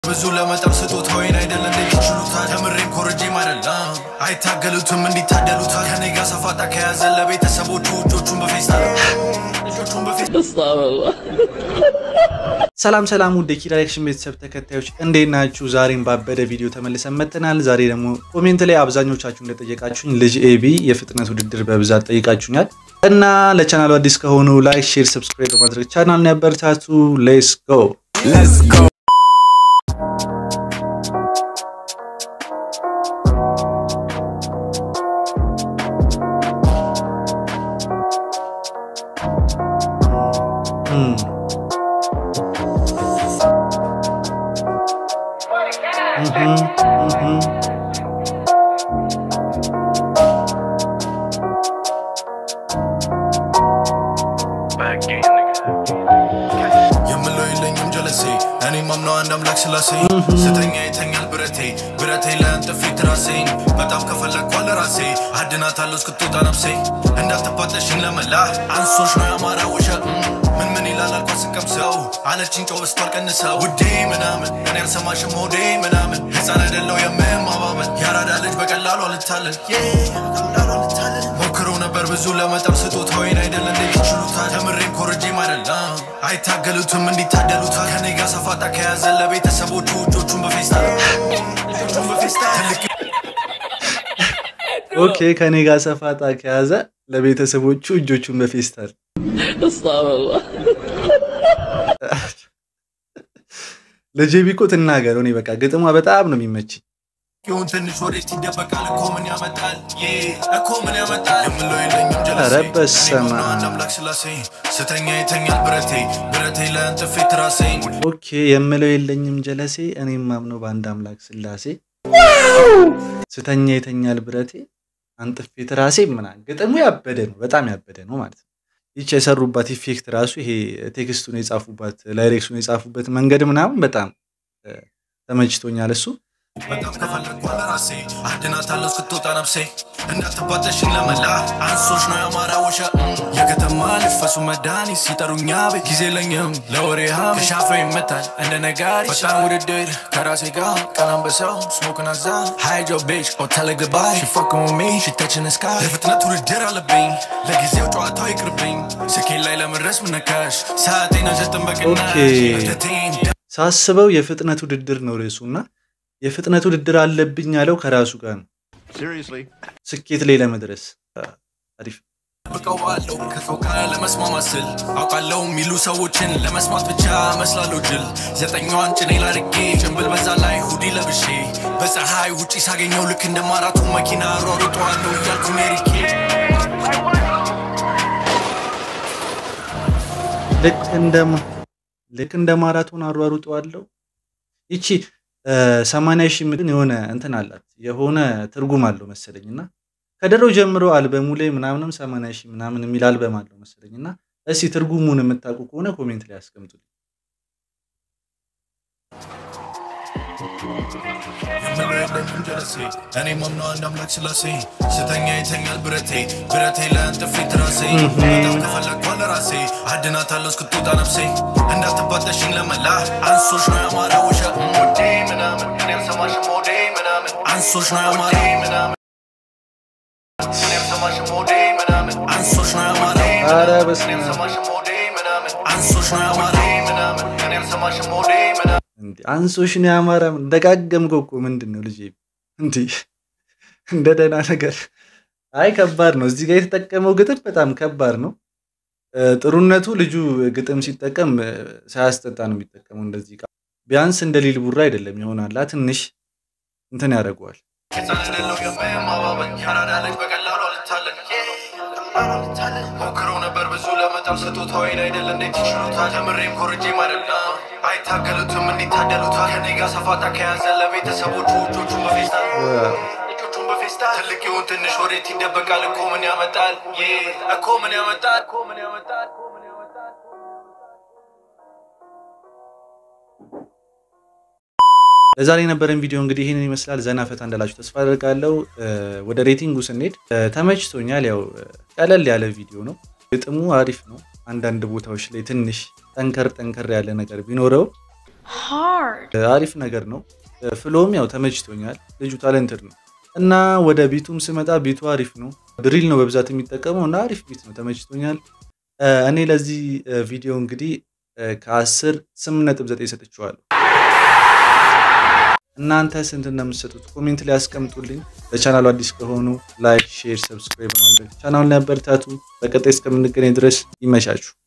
ብዙ ለመጠር ስጦታ ወይን አይደለ እንዴት ይችሉታል? ተምሬም ኮርጄም አይደለም አይታገሉትም እንዲታደሉታል። ከኔ ጋር ሰፋጣ ከያዘ ለቤተሰቦቹ እጆቹን በፌስታል እጆቹን በፌስታል ሰላም ሰላም ውድ የኪራክሽን ቤተሰብ ተከታዮች እንዴት ናችሁ? ዛሬም ባበደ ቪዲዮ ተመልሰን መጥተናል። ዛሬ ደግሞ ኮሜንት ላይ አብዛኞቻችሁ እንደጠየቃችሁኝ ልጅ ኤቢ የፍጥነት ውድድር በብዛት ጠይቃችሁኛል እና ለቻናሉ አዲስ ከሆኑ ላይክ፣ ሼር፣ ሰብስክራይብ በማድረግ ቻናል ያበረታቱ። ሌትስ ጎ የምለው የለኝም ጀለሴ እኔ ማምነው አንድ አምላክ ስላሴ ስተኛ ይተኛል ብረቴ ብረቴ ለእንጥፌ ትራሴኝ በጣም ከፈለግኳ ለራሴ አድናታለሁ እስክትወጣ ነፍሴ እንዳትባጠሽኝ ለመላ አንሶች ነው ያማራ ውሸ ምን ምን ይላል አልኳ ስቀምሰው አለችኝ ጨው በስቷል ቀንሰው ውዴ ምናምን እኔ አልሰማሽም ሆዴ ምናምን ህፃን አይደለው የምማማመን ያራዳ ልጅ በቀላሉ አልታለን በቀላሉ አልታለን ሞክረው ነበር ብዙ ለመጠር ስጦታ ወይን አይደለ እንዴት ይችሉታል? ተምሬም ኮርጄም አይደለም አይታገሉትም እንዲታደሉታል። ከኔ ጋር ሰፋጣ ከያዘ ለቤተሰቦቹ እጆቹን በፌስታል እጆቹን በፌስታል ትልቅ ኦኬ ከኔ ጋር ሰፋጣ ከያዘ ለቤተሰቦቹ እጆቹን በፌስታል ልጄ ቢኮ ትናገር። እኔ በቃ ግጥሟ በጣም ነው የሚመችኝ። ይሁን ትንሽ ወዴት ይደበቃል እኮ ምን ያመጣል ይህ እኮ ምን ያመጣል የምለው የለኝም ጀለሴ ኧረ በስመ እኔ ማምነው አብ። አንድ አምላክ ስላሴ ስተኛ ይተኛል ብረቴ ብረቴ ለእንጥፌ ትራሴኝ ኦኬ የምለው የለኝም ጀለሴ እኔም ማምነው በአንድ አምላክ ስላሴ ስተኛ የተኛል ብረቴ አንጥፌ ትራሴ ምናምን ግጥሙ ያበደ ነው፣ በጣም ያበደ ነው ማለት ነው። ይች የሰሩባት ኢፌክት ራሱ ይሄ ቴክስቱን የጻፉባት ላይሬክሱን የጻፉበት መንገድ ምናምን በጣም እ፣ ተመችቶኛል እሱ በጣም ከፈለግኳ ለራሴ አድናታለሁ እስክትወጣ ነፍሴ እንዳትባጠሽኝ ለመላ አንሶች ነው ያማራ ወሸ የከተማ ልፈሱ መድኃኒት ሲጠሩኛ ቤት ጊዜ ለኝም ለወሬ ሀም ሻፈ ይመታል እንደ ነጋሪ በጣም ውድድር ከራሴ ጋር ቀናም በሰው ስሞክን አዛ ሃይጆ ቤች ኦተለግባይ ሽፎክሙሜ ሽተችን እስካ የፍጥነት ውድድር አለብኝ ለጊዜው ጨዋታው ይቅርብኝ ስኬት ላይ ለመድረስ ምነካሽ ሰዓቴን አልሰጥም በቅናሽ ኦኬ። እብደቴን ሳስበው የፍጥነት ውድድር ነው ርዕሱ እና የፍጥነት ውድድር አለብኝ ያለው ከራሱ ጋር ነው ስኬት ላይ ለመድረስ አሪፍ ብቀዋለሁ ከሰው ጋር ለመስማማት ስል አውቃለሁ የሚሉ ሰዎችን ለመስማት ብቻ መስላለሁ ጅል ዘጠኛዋን ጭኔ ላድርጌ ጭንብል በዛ ላይ ሁዲ ለብሼ በፀሐይ ውጪ ሳገኘው ልክ እንደ ማራቶን መኪና ሯሩጠዋለሁ እያልኩ ሜሪኬ ልክ እንደ ማ- ልክ እንደ ማራቶን አሯሩጠዋለሁ። ይቺ ሰማንያ ሺህ ምድን የሆነ እንትን አላት የሆነ ትርጉም አለው መሰለኝ እና ከድሮ ጀምሮ አልበሙ ላይ ምናምንም ሰማንያ ሺህ ምናምን የሚል አልበም አለው መሰለኝ እና እስኪ ትርጉሙን የምታውቁ ከሆነ ኮሜንት ላይ አስቀምጡልኝ። የምለው የለኝም ጀለሴ እኔ ማምነው አንድ አምላክ ስላሴ ስተኛ ይተኛል ብረቴ ብረቴ ለእንጥፌ ትራሴ በጣም ከፈለግኳ ለራሴ አድናታለሁ እስክትወጣ ነፍሴ እንዳትባጠሽኝ ለመላ አንሶች ነው ያማራ ውሸ ወዴ ምናምን እኔ አልሰማሽም ሆዴ ምናምን አንሶች ነው ያማራ ምናምን እኔ አልሰማሽም ሆዴ ምናምን አንሶች ነው ያማራ ኧረ በስመ እኔ አብ። አልሰማሽም ሆዴ ምናምን አንሶች ነው ያማራ ምናምን እኔ አልሰማሽም ሆዴ ምናምን እንዲ አንሶሽን ያማረ ደጋገምከው እኮ ምንድን ነው ልጄ? እንዲህ እንደ ደህና ነገር። አይ ከባድ ነው። እዚህ ጋር የተጠቀመው ግጥም በጣም ከባድ ነው። እ፣ ጥሩነቱ ልጁ ግጥም ሲጠቀም እ፣ ሳያስጠጣ ነው የሚጠቀመው። እንደዚህ ቃ ቢያንስ እንደ ሊል ቡራ አይደለም ይሆናላ ትንሽ እንትን ያደርገዋል። የጻንደለው የማባበል ያራዳ ልጅ በቀላሉ አልታለን ሞክረው ነበር ብዙ ለመጣም ስጦታ ወይን አይደለ እንዴት ይችሉታል? ተምሬም ኮርጄም አይደለም አይታገሉትም እንዲታደሉታል። ከኔ ጋር ሰፋጣ ከያዘ ለቤተሰቦቹ እጆቹን በፌስታል እጆቹን በፌስታል ትልቅ ይሁን ትንሽ ወዴት ይደበቃል እኮ ምን ያመጣል ይህ እኮ ምን ያመጣል እኮ ምን ያመጣል እኮ ምን ያመጣል ለዛሬ የነበረን ቪዲዮ እንግዲህ ይህንን ይመስላል። ዘና ፈታ እንዳላችሁ ተስፋ አደርጋለሁ። እ፣ ወደ ሬቲንጉ ስንሄድ እ፣ ተመችቶኛል። ያው እ፣ ቀለል ያለ ቪዲዮ ነው። ግጥሙ አሪፍ ነው። አንዳንድ ቦታዎች ላይ ትንሽ ጠንከር ጠንከር ያለ ነገር ቢኖረው hard. አሪፍ ነገር ነው። ፍሎም ያው ተመችቶኛል። ልጁ ታለንትድ ነው እና ወደ ቢቱም ስመጣ ቢቱ አሪፍ ነው። ድሪል ነው በብዛት የሚጠቀመው እና አሪፍ ቢት ነው፣ ተመችቶኛል። እኔ ለዚህ ቪዲዮ እንግዲህ ከአስር ስምንት ነጥብ ዘጠኝ ሰጥቼዋለሁ። እናንተ ስንት እንደምትሰጡት ኮሜንት ላይ ያስቀምጡልኝ። ለቻናሉ አዲስ ከሆኑ ላይክ፣ ሼር፣ ሰብስክራይብ በማድረግ ቻናሉን ያበረታቱ። በቀጣይ እስከምንገናኝ ድረስ ይመቻችሁ።